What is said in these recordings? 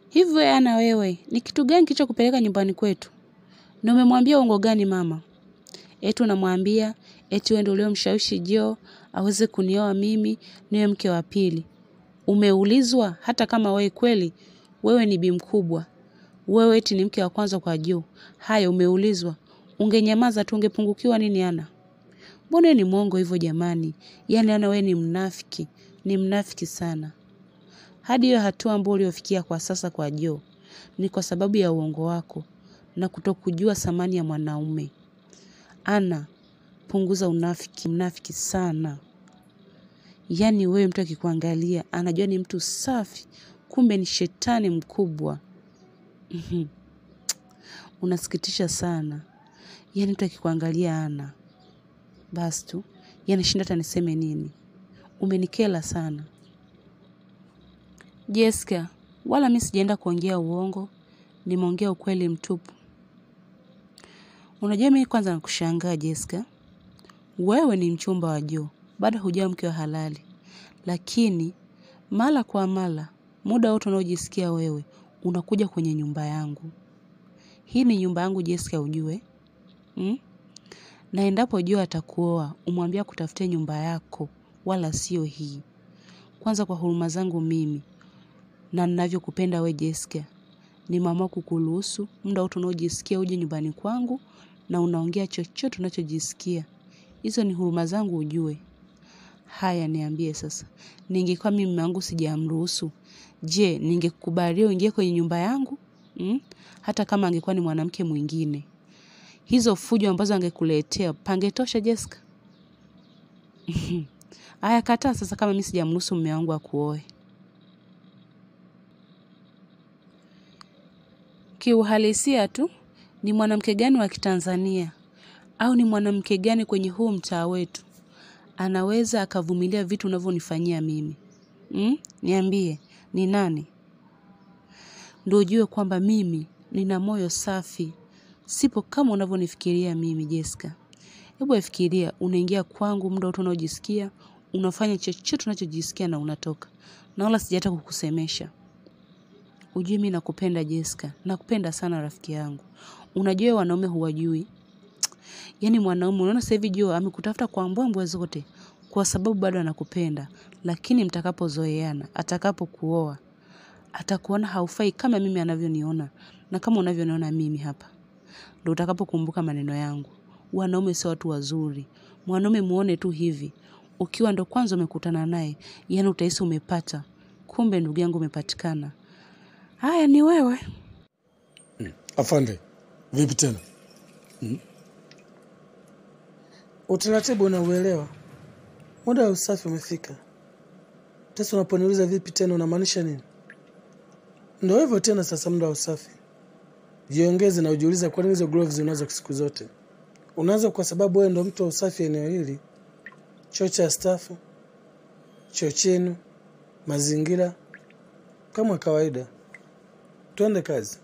Hivyo ana wewe, ni kitu gani kilichokupeleka nyumbani kwetu? Na umemwambia uongo gani mama? Eti unamwambia eti wewe ndio uliomshawishi Jo aweze kunioa mimi niwe mke wa pili. Umeulizwa hata kama wewe kweli wewe ni bi mkubwa. Wewe eti ni mke wa kwanza kwa Jo. Haya umeulizwa. Ungenyamaza tu ungepungukiwa nini ana? Mbona ni mwongo hivyo jamani? Yaani ana wewe ni mnafiki, ni mnafiki sana. Hadi hiyo hatua ambayo uliofikia kwa sasa kwa Jo ni kwa sababu ya uongo wako na kutokujua thamani ya mwanaume. Ana, punguza unafiki, mnafiki sana. Yaani wewe mtu akikuangalia, anajua ni mtu safi, kumbe ni shetani mkubwa. Unasikitisha sana. Yaani mtu akikuangalia ana. Basi tu, yanashinda hata niseme nini. Umenikela sana. Jessica, wala mi sijaenda kuongea uongo, nimeongea ukweli mtupu. Unajua mimi kwanza nakushangaa Jessica. Wewe ni mchumba wa Jo, bado hujawa mke wa halali. Lakini mara kwa mara, muda wote unaojisikia wewe, unakuja kwenye nyumba yangu. Hii ni nyumba yangu Jessica ujue. Hmm? Na endapo Jo atakuoa, umwambia kutafutia nyumba yako, wala sio hii. Kwanza kwa huruma zangu mimi, na ninavyokupenda we Jessica, nimeamua kukuruhusu muda wote unaojisikia uje nyumbani kwangu na unaongea chochote unachojisikia. Hizo ni huruma zangu ujue. Haya niambie sasa. Ningekuwa mimi mume wangu sijamruhusu. Je, ningekubalia uingie kwenye nyumba yangu? Mm? Hata kama angekuwa ni mwanamke mwingine. Hizo fujo ambazo angekuletea pangetosha Jessica. Haya kataa sasa kama mimi sijamruhusu mume wangu akuoe. Kiuhalisia tu ni mwanamke gani wa Kitanzania au ni mwanamke gani kwenye huu mtaa wetu anaweza akavumilia vitu unavyonifanyia mimi? Mm? Niambie, ni nani? Ndio ujue kwamba mimi nina moyo safi. Sipo kama unavyonifikiria mimi Jessica. Hebu afikiria unaingia kwangu muda wote unaojisikia, unafanya chochote unachojisikia na unatoka. Na wala sijata kukusemesha. Ujue mimi nakupenda Jessica, nakupenda sana rafiki yangu. Unajua wanaume huwajui. Yaani mwanaume unaona sasa hivi Jo amekutafuta kwa mbwembwe zote kwa sababu bado anakupenda, lakini mtakapozoeana, atakapokuoa, atakuona haufai kama mimi anavyoniona na kama unavyoniona mimi hapa. Ndio utakapokumbuka maneno yangu. Wanaume sio watu wazuri. Mwanaume muone tu hivi. Ukiwa ndo kwanza umekutana naye, yaani utahisi umepata. Kumbe ndugu yangu umepatikana. Haya ni wewe. Afande, vipi tena? Utaratibu unauelewa. Muda wa usafi umefika. Sasa unaponiuliza vipi tena unamaanisha nini? Ndio hivyo tena sasa muda wa usafi. Jiongeze na ujiulize kwa nini hizo gloves unazo siku zote. Unazo kwa sababu wewe ndo mtu wa usafi eneo hili. Choo cha stafu, choo chenu, mazingira kama kawaida. Twende kazi.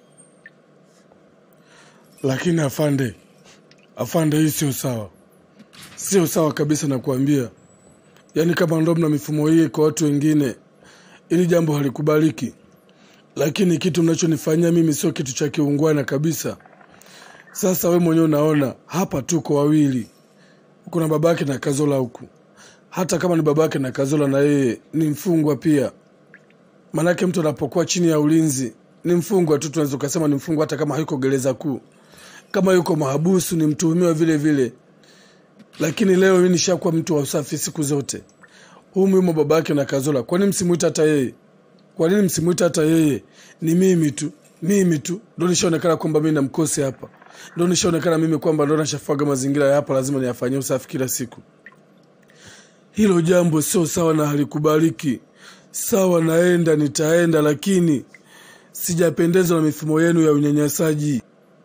Lakini afande, afande, hii sio sawa, sio sawa kabisa, nakuambia. Yaani kama ndo mna mifumo hii kwa watu wengine, ili jambo halikubaliki, lakini kitu mnachonifanyia mimi sio kitu cha kiungwana kabisa. Sasa we mwenyewe unaona hapa tuko wawili, kuna babake na Kazola huku. Hata kama ni babake na Kazola, na yeye ni mfungwa pia. Manake mtu anapokuwa chini ya ulinzi ni mfungwa tu, tunaweza ukasema ni mfungwa hata kama hayuko gereza kuu. Kama yuko mahabusu ni mtuhumiwa vile vile. Lakini leo mimi nishakuwa mtu wa usafi siku zote. Huyu yumo babake na Kazola, kwa nini msimuita hata yeye? Kwa nini msimuita hata yeye? Ni mimi tu, mimi tu ndo nishaonekana kwamba mimi namkosi hapa, ndo nishaonekana mimi kwamba ndo nashafaga mazingira ya hapa, lazima niyafanyie usafi kila siku. Hilo jambo sio sawa na halikubaliki. Sawa, naenda nitaenda, lakini sijapendezwa na mifumo yenu ya unyanyasaji.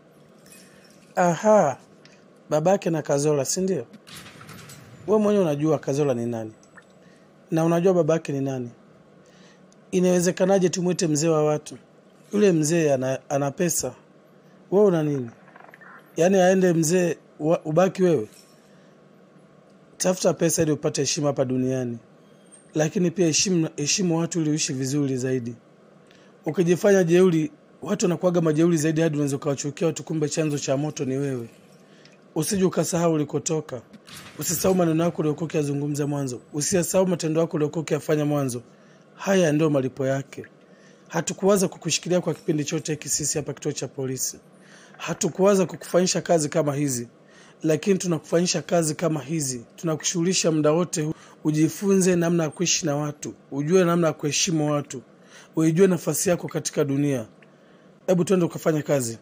Aha, babake na Kazola, si ndio? Wewe mwenyewe unajua Kazola ni nani na unajua babake ni nani. Inawezekanaje tumwite mzee wa watu? Yule mzee ana, ana pesa, wewe una nini? Yaani aende mzee wa- ubaki wewe? Tafuta pesa ili upate heshima hapa duniani, lakini pia heshimu, heshimu watu ili uishi vizuri zaidi. ukijifanya jeuri, watu wanakuwaga majeuri zaidi hadi unaweza ukawachukia watu, kumbe chanzo cha moto ni wewe. Usije ukasahau ulikotoka, usisahau maneno yako uliokuwa ukiyazungumza mwanzo, usiyasahau matendo yako uliokuwa ukiyafanya mwanzo. Haya ndio malipo yake. Hatukuwaza kukushikilia kwa kipindi chote hiki sisi hapa kituo cha polisi, hatukuwaza kukufanyisha kazi kama hizi, lakini tunakufanyisha kazi kama hizi, tunakushughulisha muda wote huu. Ujifunze namna ya kuishi na watu, ujue namna ya kuheshimu watu, uijue nafasi yako katika dunia. Hebu twende ukafanya kazi.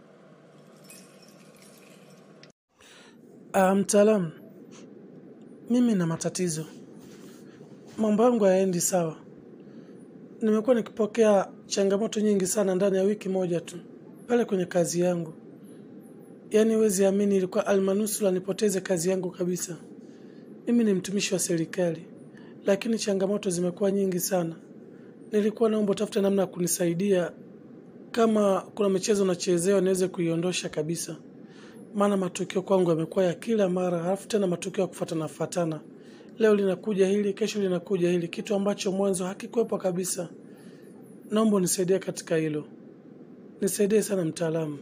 Ah, mtaalamu, mimi na matatizo, mambo yangu hayaendi sawa. Nimekuwa nikipokea changamoto nyingi sana ndani ya wiki moja tu pale kwenye kazi yangu. Yaani huwezi amini, ilikuwa almanusula nipoteze kazi yangu kabisa. Mimi ni mtumishi wa serikali, lakini changamoto zimekuwa nyingi sana. Nilikuwa naomba utafute namna ya kunisaidia, kama kuna michezo nachezewa niweze kuiondosha kabisa, maana matukio kwangu yamekuwa ya kila mara, halafu tena matukio ya kufuatana fuatana. Leo linakuja hili, kesho linakuja hili, kitu ambacho mwanzo hakikuwepo kabisa. Naomba unisaidie katika hilo, nisaidie sana mtaalamu.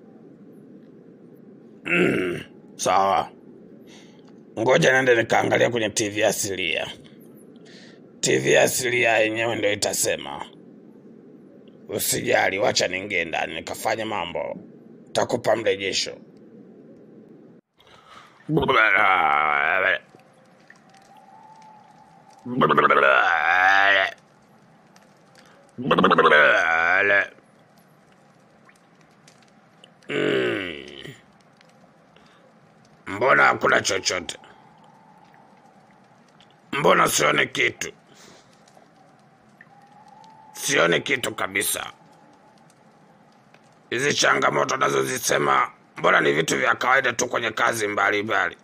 Sawa, ngoja nende nikaangalia kwenye TV asilia. TV asilia yenyewe ndio itasema. Usijali, wacha niingie ndani nikafanya mambo, takupa mrejesho. Mm. Mbona hakuna chochote? Mbona sioni kitu? Sioni kitu kabisa. Hizi changamoto nazozisema, mbona ni vitu vya kawaida tu kwenye kazi mbalimbali.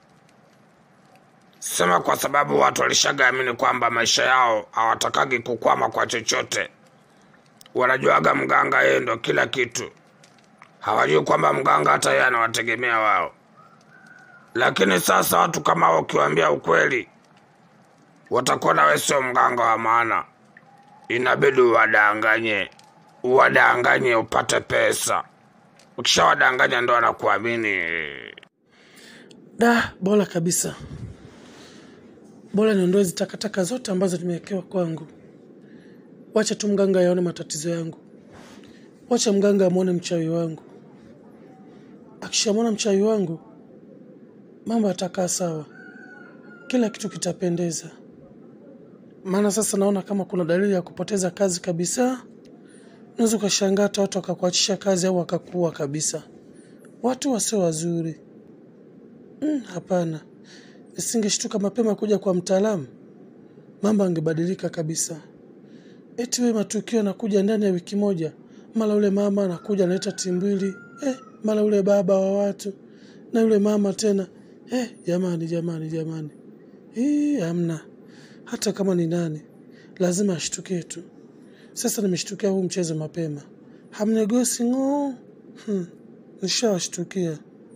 Sema kwa sababu watu walishagaamini kwamba maisha yao hawatakagi kukwama kwa chochote. Wanajuaga mganga yeye ndo kila kitu, hawajui kwamba mganga hata yeye anawategemea wao. Lakini sasa watu kama hao ukiwaambia ukweli, watakuwa nawe sio mganga wa maana. Inabidi uwadanganye, uwadanganye upate pesa. Ukishawadanganya ndo wanakuamini. Da, bora kabisa, bora niondoe hizi takataka zote ambazo nimewekewa kwangu. Wacha tu mganga yaone matatizo yangu, wacha mganga amwone mchawi wangu. Akishamwona mchawi wangu, mambo yatakaa sawa, kila kitu kitapendeza. Maana sasa naona kama kuna dalili ya kupoteza kazi kabisa. Unaweza ukashangaa hata watu wakakuachisha kazi au wakakuua kabisa. Watu wasio wazuri. Mm, hapana, nisingeshtuka mapema kuja kwa mtaalamu, mambo angebadilika kabisa. Eti we matukio yanakuja ndani ya wiki moja, mara ule mama anakuja analeta timbwili eh, mara ule baba wa watu na yule mama tena eh, jamani jamani jamani, hii hamna. Hata kama ni nani, lazima ashtukie tu. Sasa nimeshtukia huu mchezo mapema, hamnegosi ng'oo. Hmm, nishawashtukia.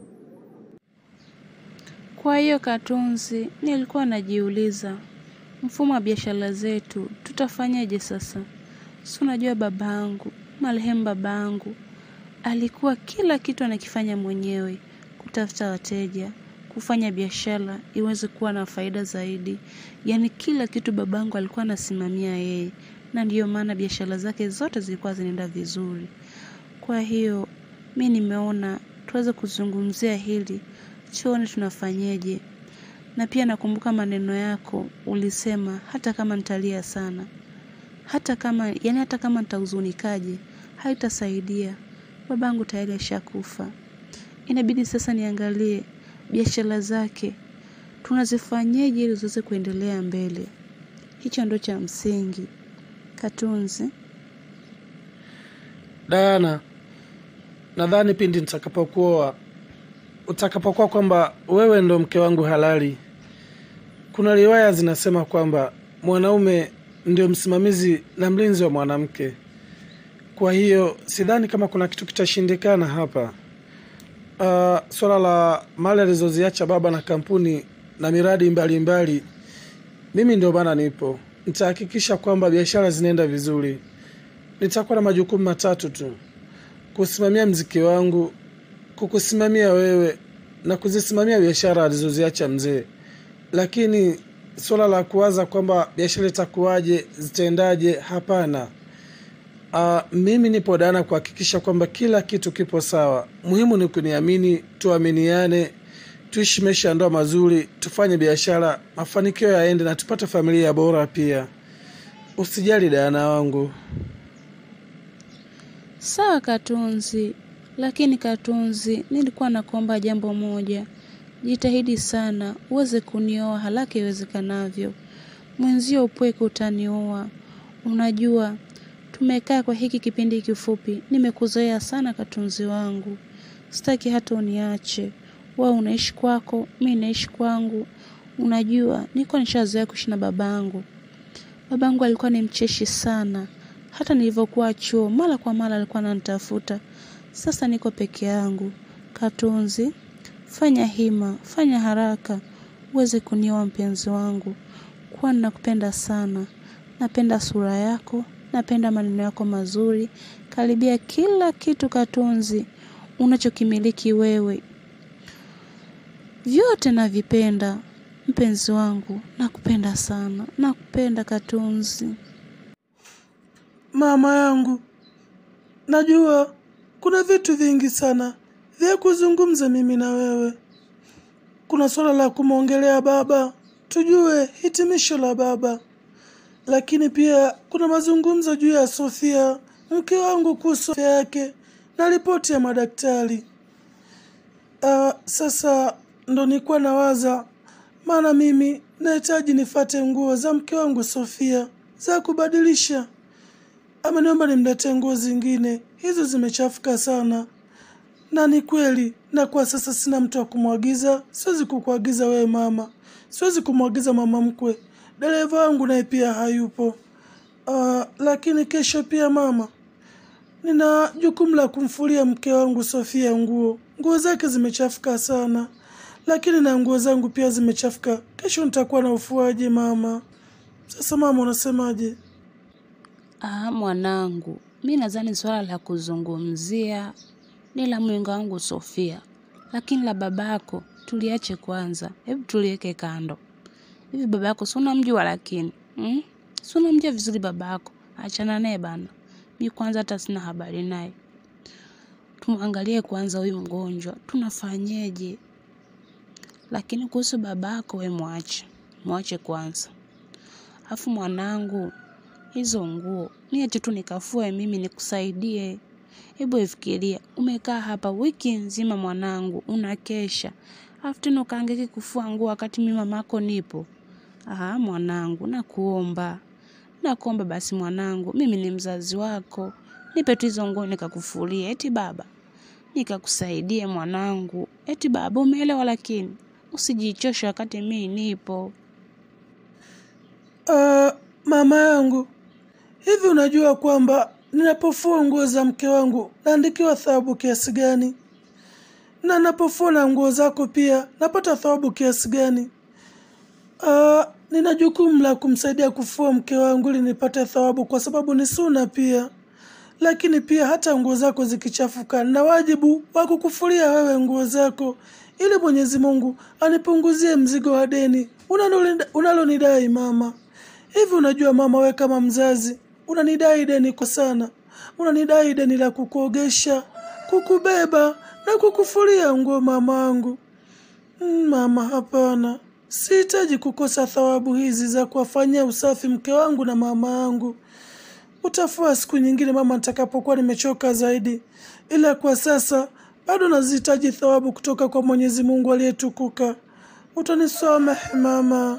Kwa hiyo Katunzi, nilikuwa najiuliza mfumo wa biashara zetu tutafanyaje sasa? Si unajua babangu, marehemu babangu alikuwa kila kitu anakifanya mwenyewe, kutafuta wateja, kufanya biashara iweze kuwa na faida zaidi. Yaani kila kitu babangu alikuwa anasimamia yeye, na ndiyo maana biashara zake zote zilikuwa zinaenda vizuri. Kwa hiyo mi nimeona tuweze kuzungumzia hili, tuone tunafanyeje. Na pia nakumbuka maneno yako, ulisema hata kama nitalia sana, hata kama yani, hata kama nitahuzunikaje, haitasaidia. Babangu tayari ashakufa. Inabidi sasa niangalie biashara zake tunazifanyeje ili ziweze kuendelea mbele. Hicho ndo cha msingi. Katunzi, Dayana, nadhani pindi nitakapokuoa, utakapokuwa kwamba wewe ndo mke wangu halali, kuna riwaya zinasema kwamba mwanaume ndio msimamizi na mlinzi wa mwanamke. Kwa hiyo sidhani kama kuna kitu kitashindikana hapa. Uh, swala la mali alizoziacha baba na kampuni na miradi mbalimbali mbali, mimi ndio maana nipo, nitahakikisha kwamba biashara zinaenda vizuri. nitakuwa na majukumu matatu tu: kusimamia mziki wangu, kukusimamia wewe na kuzisimamia biashara alizoziacha mzee. Lakini suala la kuwaza kwamba biashara itakuwaje, zitaendaje, hapana. Uh, mimi nipo dana kuhakikisha kwamba kila kitu kipo sawa. Muhimu ni kuniamini, tuaminiane, tuishi maisha ya ndoa mazuri, tufanye biashara, mafanikio yaende na tupate familia bora pia. Usijali dana wangu. Sawa Katunzi, lakini Katunzi, nilikuwa nakuomba jambo moja. Jitahidi sana uweze kunioa haraka iwezekanavyo. Mwenzio upweke utanioa. Unajua tumekaa kwa hiki kipindi kifupi, nimekuzoea sana Katunzi wangu. Sitaki hata uniache. Wewe unaishi kwako, mi naishi kwangu. Unajua niko nishazoea kuishi na babangu. Babangu alikuwa ni mcheshi sana. Hata nilivyokuwa chuo, mara kwa mara alikuwa ananitafuta. Sasa niko peke yangu. Katunzi, fanya hima, fanya haraka uweze kunioa mpenzi wangu, kwani nakupenda sana. Napenda sura yako, napenda maneno yako mazuri, karibia kila kitu Katunzi unachokimiliki wewe, vyote navipenda. Mpenzi wangu, nakupenda sana, nakupenda Katunzi. Mama yangu, najua kuna vitu vingi sana vya kuzungumza mimi na wewe. Kuna suala la kumwongelea baba, tujue hitimisho la baba, lakini pia kuna mazungumzo juu ya Sofia mke wangu kuhusu afya yake na ripoti ya madaktari. Uh, sasa ndo nilikuwa nawaza, maana mimi nahitaji nifate nguo za mke wangu Sofia za kubadilisha. Ameniomba nimletee nguo zingine, hizo zimechafuka sana. Na ni kweli, na kwa sasa sina mtu wa kumwagiza. Siwezi kukuagiza wewe mama, siwezi kumwagiza mama mkwe. Dereva wangu naye pia hayupo. Uh, lakini kesho pia mama, nina jukumu la kumfulia mke wangu Sofia nguo. Nguo zake zimechafuka sana, lakini na nguo zangu pia zimechafuka. Kesho nitakuwa na ufuaji mama. Sasa mama, unasemaje? Ah, mwanangu, mi nadhani swala la kuzungumzia ni la mwenga wangu Sofia, lakini la babako tuliache kwanza, hebu tuliweke kando. Hivi babako si unamjua lakini hmm? si unamjua vizuri babako? Achana naye bana, mi kwanza hata sina habari naye. Tumwangalie kwanza huyu mgonjwa, tunafanyeje? Lakini kuhusu babako, we mwache, mwache kwanza. Afu mwanangu, hizo nguo niache tu nikafue mimi nikusaidie. Hebu ifikiria, umekaa hapa wiki nzima mwanangu, unakesha afu tena ukaangeki kufua nguo wakati mimi mamako nipo. Aha, mwanangu, nakuomba, nakuomba basi mwanangu, mimi ni mzazi wako, nipe tu hizo nguo nikakufulie. Eti baba, nikakusaidie mwanangu. Eti baba, umeelewa? Lakini usijichoshe wakati mimi nipo. Uh, mama yangu, hivi unajua kwamba ninapofua nguo za mke wangu naandikiwa thawabu kiasi gani? Na napofua na nguo zako pia napata thawabu kiasi gani? Uh, nina jukumu la kumsaidia kufua mke wangu ili nipate thawabu, kwa sababu ni suna pia. Lakini pia hata nguo zako zikichafuka, na wajibu wa kukufulia wewe nguo zako, ili Mwenyezi Mungu anipunguzie mzigo wa deni unalonida- unalonidai mama. Hivi unajua mama, we kama mzazi unanidai deni kwa sana, unanidai deni la kukuogesha, kukubeba na kukufulia nguo mamangu. Mm, Mama, hapana, sihitaji kukosa thawabu hizi za kuwafanyia usafi mke wangu na mama yangu. Utafua siku nyingine mama, nitakapokuwa nimechoka zaidi, ila kwa sasa bado nazihitaji thawabu kutoka kwa Mwenyezi Mungu aliyetukuka. Utanisamehe mama.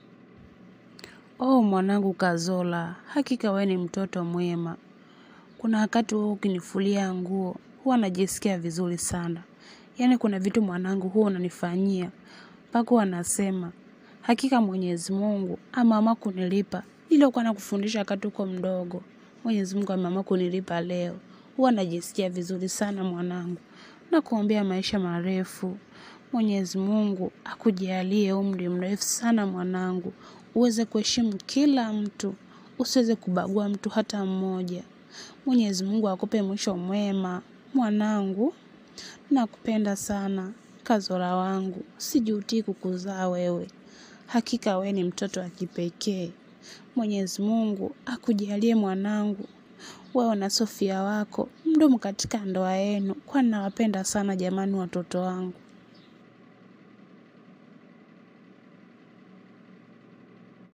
Oh, mwanangu Kazola, hakika wewe ni mtoto mwema. Kuna wakati wewe ukinifulia nguo huwa najisikia vizuri sana. Yaani kuna vitu mwanangu huwa unanifanyia mpaka huwa nasema hakika Mwenyezi Mungu ameamua kunilipa niliokuwa nakufundisha wakati uko mdogo. Mwenyezi Mungu ameamua kunilipa leo. Huwa najisikia vizuri sana mwanangu. Nakuombea maisha marefu. Mwenyezi Mungu akujalie umri mrefu sana mwanangu, uweze kuheshimu kila mtu, usiweze kubagua mtu hata mmoja. Mwenyezi Mungu akupe mwisho mwema. Mwanangu, nakupenda sana. Kazora wangu, sijutii kukuzaa wewe. Hakika we ni mtoto wa kipekee. Mwenyezi Mungu akujalie mwanangu. Wewe na Sofia wako mdumu katika ndoa yenu, kwani nawapenda sana jamani, watoto wangu.